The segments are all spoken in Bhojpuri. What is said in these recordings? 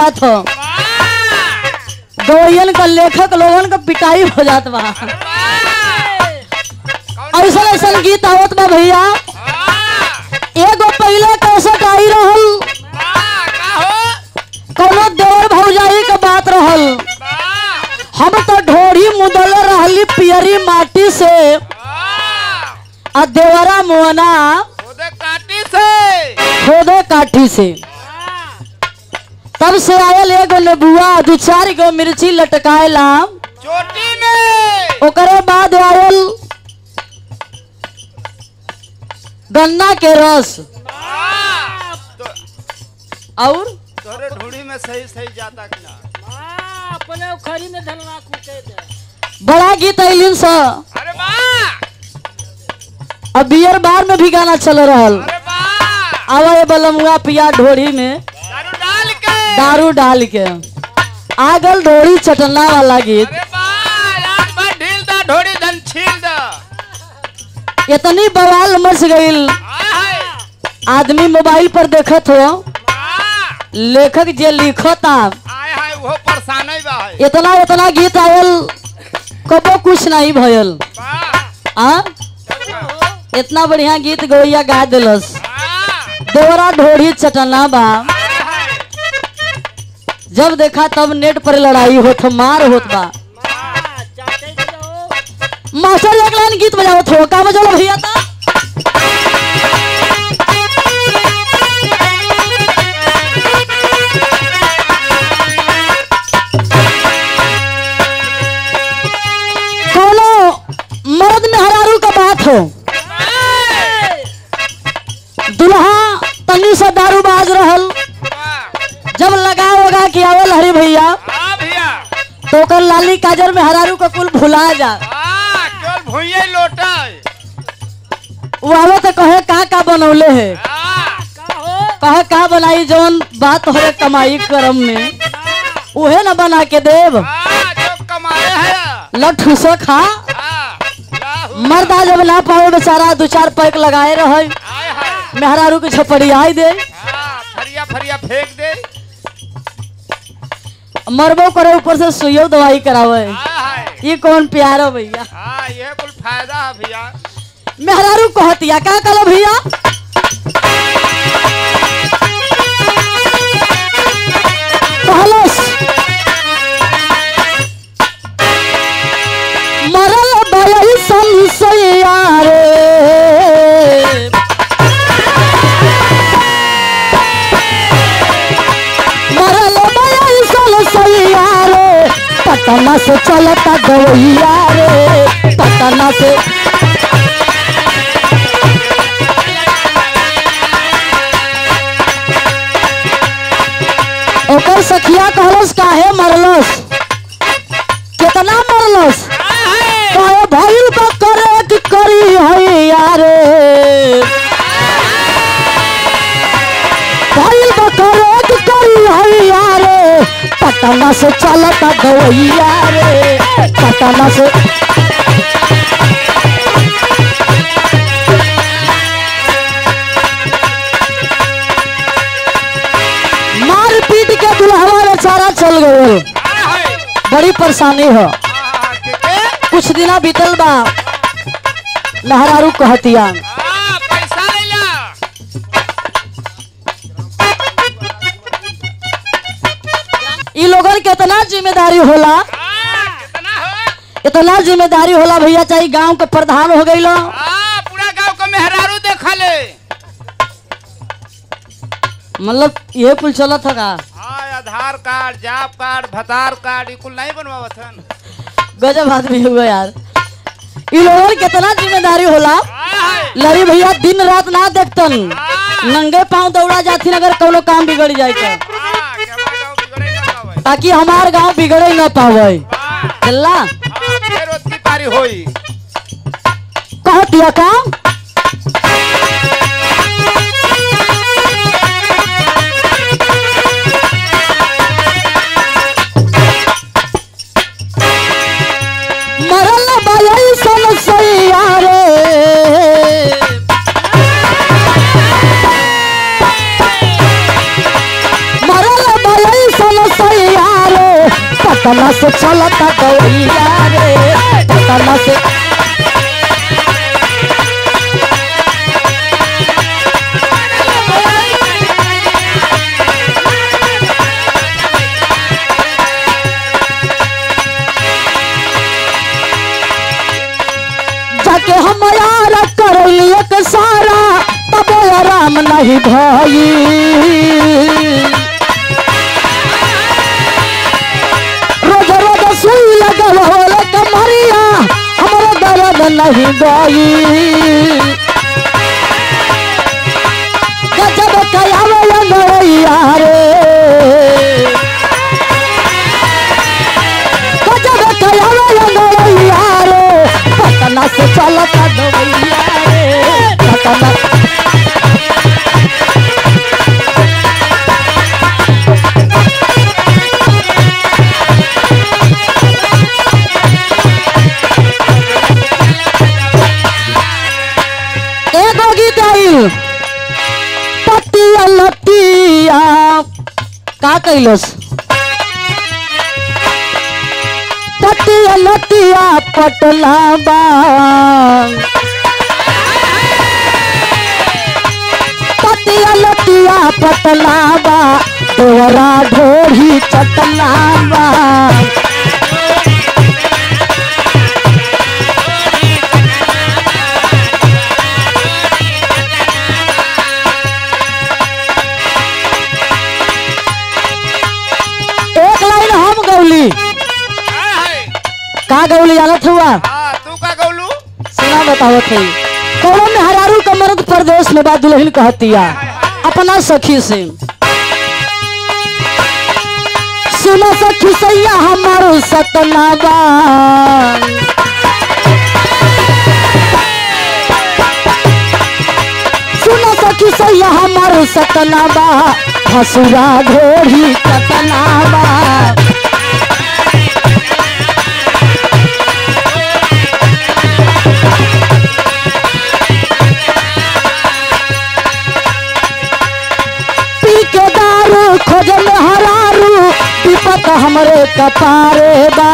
जात हो गवैयन का लेखक लोगन का पिटाई हो जात बा ऐसा ऐसा गीत आवत बा भैया एगो पहले कैसे आई रहल कोनो देवर भौजाई के बात रहल हम तो ढोरी मुदल रहली पियरी माटी से आ देवरा मुआना काटी से खोदे काठी से तब से आयल एगो नेबुआ दू चार गो मिर्ची लटकाएला चोटी में ओकरे बाद आयल गन्ना के रस तो- और तोरे ढूंढी में सही सही जाता कि ना अपने उखरी में धलवा कूटे दे बड़ा गीत अलिन सा अरे वाह अब बियर बार में भी गाना चल रहल अरे वाह आवा ये बलमुआ पिया ढोरी में दारू डाल के दारू डाल के आगल ढोरी चटना वाला गीत अरे वाह रात भर ढील दा ढोड़ी धन छील दा इतनी बवाल मच गईल हाय हाय आदमी मोबाइल पर देखत हो वाह लेखक जे लिखता आय हाय वो परेशान ही बा है इतना इतना गीत आयल कबो कुछ नहीं भयल वाह आ इतना बढ़िया गीत गवैया गा दिलस वाह देवरा ढोरी चटना बा हाय हाय जब देखा तब नेट पर लड़ाई होत मार होत बा चाटे के जाओ मास्टर एक लाइन गीत बजावत हो का बजालो भैया ता कोनो मर्द में हरारू का बात हो दुल्हा तनी से दारू बाज रहल वाह जब लगा वगा के आवल हरी भैया हाँ भैया तो ओकर लाली काजर में हरारू का कुल भुला जा हाँ केवल भूये लोटा है वो आवे तो कहे का का बनौले है हाँ का हो कहे का बनाई जौन बात हो कमाई करम में उहे न बना के देव हाँ जो कमाए है लठ से खा हाँ लाहू मर्दा जब ना पावे बेचारा दो चार पैक लगाए रहे हाय हाय मेहरारू के छपड़ी आई दे हाँ फरिया फरिया फेंक दे मरबो करे ऊपर से सुइयो दवाई करावे हाय हाय ये कौन प्यार हो भैया हाँ ये कुल फायदा है भैया मेहरारू कहतिया का कलो भैया कहलस मरल बयल संसया रे मरल बयल संसया रे पटना से चलता गवैया रे पटना से ओकर सखिया कहलस काहे मरलस कितना मरलस काहे भइल बा करे कि करी है यारे भइल बा करे कि करी है यारे पटना से चलता गवैया रे पटना से मार पीट के दुल्हवा बेचारा चल गए हाय हाय बड़ी परेशानी हो हाँ के के कुछ दिना बीतल बा लहरारू कहतिया हाँ पैसा ले ला ई लोगन के इतना जिम्मेदारी होला हाँ कितना हो इतना जिम्मेदारी होला भैया चाहे गांव के प्रधान हो गई हाँ पूरा गांव को मेहरारू देखा ले मतलब ये कुल चलत है का हाँ आधार कार्ड जॉब कार्ड भतार कार्ड ये कुल नहीं बनवावत हन गजब आदमी हुआ यार ई लोगन के इतना जिम्मेदारी होला हाय हाय लड़ी भैया दिन रात ना देखतन हाँ नंगे पांव दौड़ा जाती अगर कोनो काम बिगड़ जाए तो हाँ के हमारे गांव बिगड़े ना पावे ताकि हमार गांव बिगड़े न पावे हाँ चल्ला हाँ फिर उसकी पारी होई कहतिया का मरल बयल सन सैया रे मरल बयल सन पटना से चलता दवैया रे पटना से जाके हम यार करैली एक सारा तब आराम नहीं भई रोज रोज सुई लगल होले कमरिया हमरो दर्द नहीं गई गजब कयावे अंगड़ैया रे गजब कयावे अंगड़ैया रे पटना से चलता दवैया रे पटना एगो गीत आइल पतिया लतिया का कैलस पतिया लतिया पटना बा पतिया लतिया पटना बा देवरा ढोरी चटना बा एक लाइन हम गौली का गौली जानत हुआ हाँ तू का गौलू सुना बताओ थे कौन में हरारू का मर्द प्रदेश में बात दुल्हन कहतिया अपना सखी से सुनो सखी सैया हमारो सतना बा सुनो सखी सैया हमारो सतना बा हसुरा घोड़ी कतना बा पी के दारू खोजल हरारू विपत हमरे कपारे बा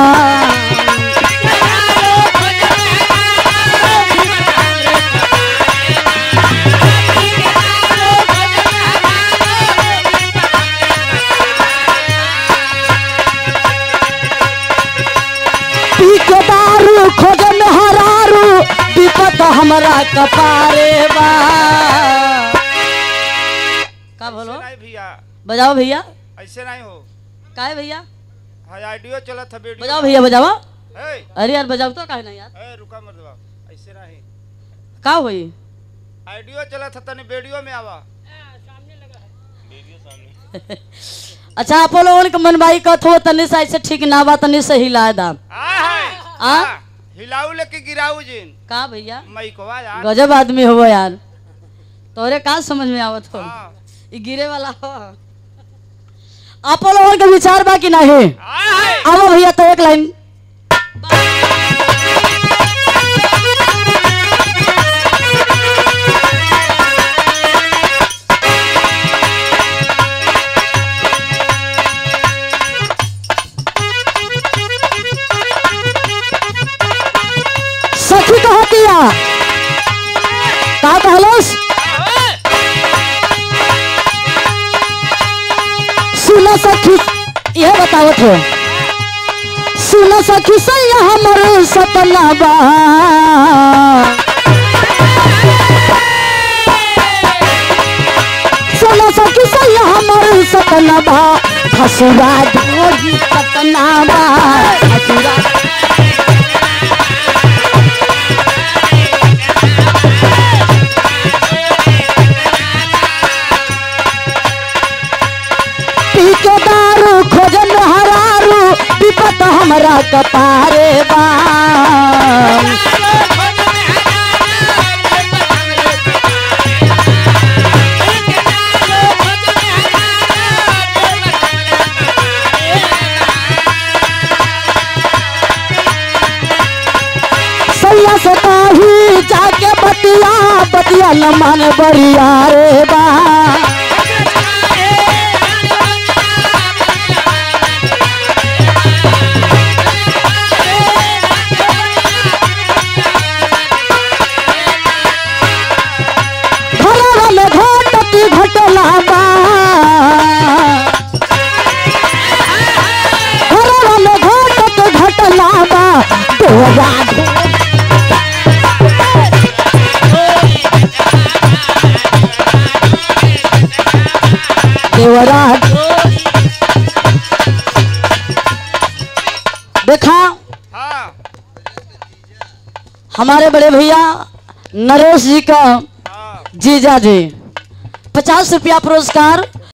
पी के दारू खोजल हरारू विपत हमरा कपारे बा का बोलो नहीं भैया बजाओ भैया ऐसे नहीं हो का है भैया हाँ आइडियो चला था वीडियो बजाओ भैया बजाओ ए अरे यार बजाओ तो काहे ना यार ए रुका मत दबा ऐसे नहीं का होई आइडियो चला था तनी वीडियो में आवा अच्छा आप लोगन के मनबाई कथ हो तनी से ऐसे ठीक ना बा तनी से हिला दा आ है आ? हिलाऊ लेके गिराऊ जिन का भैया मैकवा यार गजब आदमी हो यार तोरे का समझ में आवत हो हाँ ई गिरे वाला हो आप लोगन के विचार बा कि नहीं आ है आओ भैया तो एक लाइन सखी कहतिया का कहलस सुनो सखी ये बतावत हो सुनो सखी सैया हमर सपना बा सुनो सखी सैया हमर सपना बा हसुरा ढोरी सपना बा हसुरा पी के दारू खोजन हरारू विपत हमरा कपारे बा सैया से काही जाके बतिया बतिया न माने बरिया रे बा बड़ी घटना बा घरवा में घटत घटना बा देवरा देवरा देखा हाँ हमारे बड़े भैया नरेश जी का हाँ जीजा जी पचास रुपया पुरस्कार